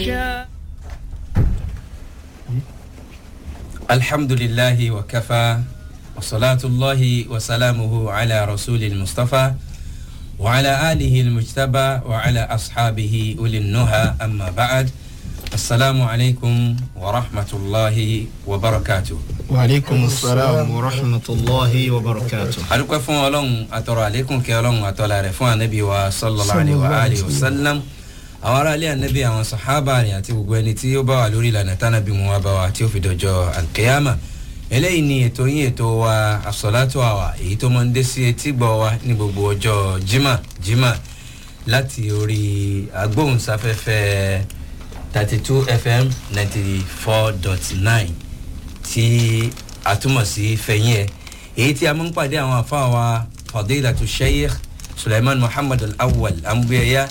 الحمد لله وكفى وصلاة الله وسلامه على رسول المصطفى وعلى آله المجتبى وعلى أصحابه أولي النهى أما بعد السلام عليكم ورحمة الله وبركاته waaleykum salaam wa rahmatulahi wa barakatu. adúpẹ́ fún ọlọ́run àtọ̀rọ̀ àlékún kí ọlọ́run àtọ̀là rẹ̀ fún anabi wa sallallahu alayhi wa alihi wa sallam àwọn aráàlú anabi àwọn sahaba rẹ̀ àti gbogbo ẹni tí ó bá wà lórí ìlànà tánàbí mu wa bá wa tí ó fi dọjọ́ alkiyama eléyìí ni ètò yín ètò wa àsọ̀látò àwà èyí tó máa ń dé sí etí gbọ́ wa ní gbogbo ọjọ́ jimá jimá láti orí agbóhùnsáfẹ́fẹ́ thirty two fm ninety four dot nine tí a túmọ̀ sí fẹ̀yìn ẹ̀ èyí tí a máa ń pàdé àwọn afáà wa fadilatu sheikh suleiman muhammad al-awwal amúbíyẹyà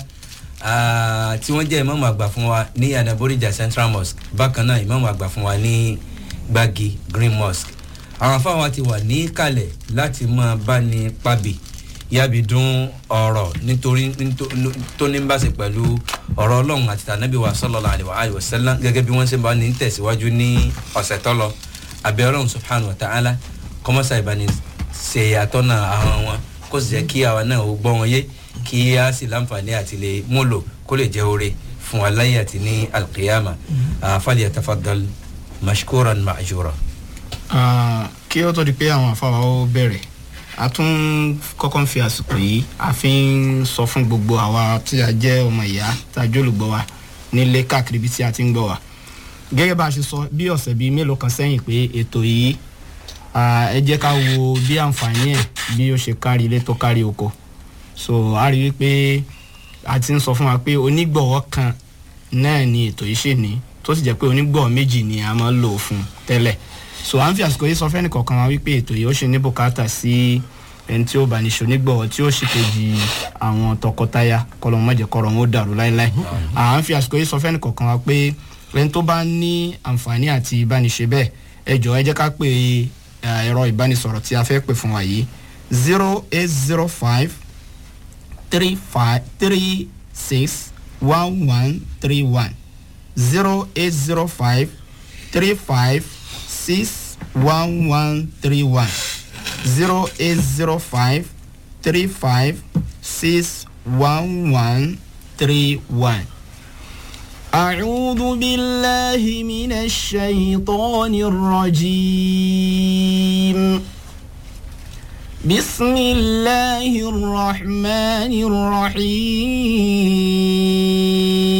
tí wọ́n jẹ́ ìmọ̀mù àgbà fún wa ní anaborija central mosque bákan náà ìmọ̀mù àgbà fún wa ní gbági green mosque àwọn afáà wa ti wà ní kalẹ̀ láti máa bá ní pàbí yábi dún ọ̀rọ̀ nítorí tó ní bá ṣe pẹ̀lú ọ̀rọ̀ ọlọ́run àti tànàbí wa sallallahu alaihi wa sallam gẹ́gẹ́ bí wọ́n ṣe bá ní tẹ̀síwájú ní ọ̀sẹ̀ tọ́lọ abẹ́ ọlọ́run subhanahu wa ta'ala kọ́mọ́sá ìbáni ṣe àtọ́nà àwọn wọn kó sì jẹ́ kí àwa náà ó gbọ́ wọn yé kí a sì láǹfààní àti lè múlò kó lè jẹ́ oore fún wa láyé àti ní alqiyama fàlẹ́ àtàfàdàl mashkuran ma'jura. kí ó tó di pé àwọn afáwa ó bẹ̀rẹ̀ a tún kọ́kọ́ ń fi àsìkò yìí a fi ń sọ fún gbogbo àwa tí a jẹ́ ọmọ ìyá tá a jólùgbọ́ wa nílé káàkiri bí tí a ti ń gbọ́ wa gẹ́gẹ́ bá a ṣe sọ bí ọ̀sẹ̀ bíi mélòó kan sẹ́yìn pé ètò yìí ẹ jẹ́ ká wo bí àǹfààní ẹ̀ bí ó ṣe kárí ilé tó kárí oko so a rí i pé a ti ń sọ fún wa pé onígbọ̀wọ́ kan náà ni ètò yìí ṣe ní tó sì jẹ́ pé onígbọ̀wọ́ méjì ni a máa ń lò fún tẹ́lẹ̀ so à ń fi àsìkò yìí sọ fẹ́ni kọ̀ọ̀kan wa wípé ètò yìí ó ṣe ní bùkátà sí ẹni tí ó bá ní ṣonígbọ̀wọ́ tí ó sì kejì àwọn tọkọtaya kọlọ́mọdé kọ̀rọ̀ wọn ó dàrú láéláé à ń fi àsìkò yìí sọ fẹ́ni kọ̀ọ̀kan wa pé ẹni tó bá ní àǹfààní àti ìbániṣe bẹ́ẹ̀ ẹ jọ ẹ jẹ́ ká pè ẹ̀rọ ìbánisọ̀rọ̀ tí a fẹ́ pè fún wa yìí zero eight zero five three five three six one one three one zero eight zero five three five six one one three one zero eight zero five three five six one one three one. أعوذ بالله من الشيطان الرجيم بسم الله الرحمن الرحيم